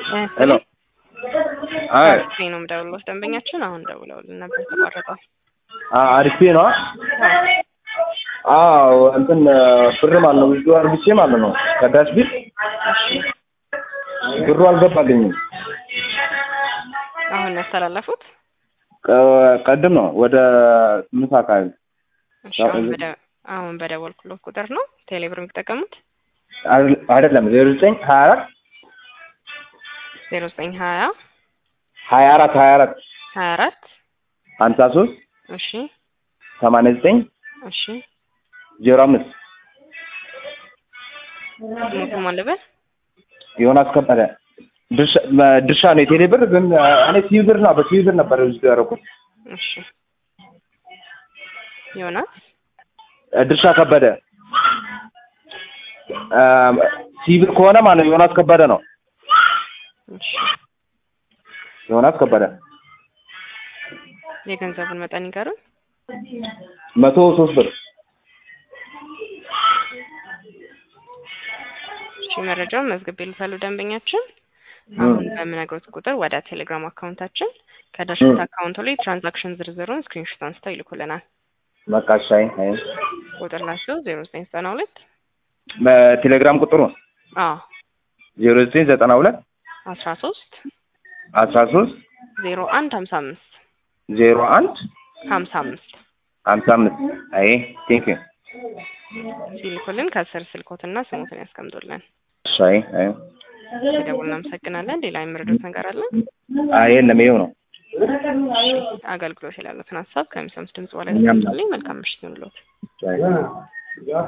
ሄሎ አይ አሪፍ ነው የምደውልልዎት ደንበኛችን አሁን ደውለውልን ነበር ተቋረጠው። አሪፍ ነው። አዎ እንትን ብር ማለት ነው ብዙ አርግቼ ማለት ነው ከዳሽ ቢል ብሩ አልገባልኝም። አሁን ያስተላለፉት ቀ- ቀድም ነው ወደ ስምንት አካባቢ እሺ፣ አሁን በደ- አሁን በደወልኩሎት ቁጥር ነው ቴሌብር የሚጠቀሙት አይደል- አይደለም ዜሮ ዘጠኝ ሀያ አራት ዜሮ ዘጠኝ ሀያ ሀያ አራት ሀያ አራት ሀያ አራት ሀምሳ ሶስት እሺ ሰማንያ ዘጠኝ እሺ ዜሮ አምስት ሞቱ ማለበት ዮናስ ከበደ ድርሻ ድርሻ ነው የቴሌ ብር ግን እኔ ሲቪ ብር ነው በሲቪ ብር ነበር ብዙ ያደረኩት እሺ ዮናስ ድርሻ ከበደ ሲቪ ብር ከሆነ ማለት ነው ዮናስ ከበደ ነው እሺ ዮናስ ከበደ የገንዘቡን መጠን ይገሩን መቶ ሶስት ብር እሺ መረጃውን መዝግብ ይልታሉ ደንበኛችን አሁን በምነግሮት ቁጥር ወደ ቴሌግራም አካውንታችን ከዳሽቦርድ አካውንቱ ላይ ትራንዛክሽን ዝርዝሩን ስክሪንሾት አንስተው ይልኩልናል መቃሻይ አይ ቁጥር ናቸው ዜሮ ዘጠኝ ዘጠና ሁለት በቴሌግራም ቁጥሩ አዎ ዜሮ ዘጠኝ ዘጠና ሁለት አስራ ሶስት አስራ ሶስት ዜሮ አንድ ሀምሳ አምስት ዜሮ አንድ ሀምሳ አምስት ሀምሳ አምስት አይ ቴንክ ዩ ሲልኩልን ከስር ስልኮትና ስሞትን ያስቀምጡልን አይ አይ ሲደውል እናመሰግናለን ሌላ የምረዱት ነገር አለ አይ የለም ይኸው ነው አገልግሎት ያሉትን ሀሳብ ከሚሰሙት ድምጽ በላይ ያስቀምጡልኝ መልካም ምሽት ይሁንልዎት አይ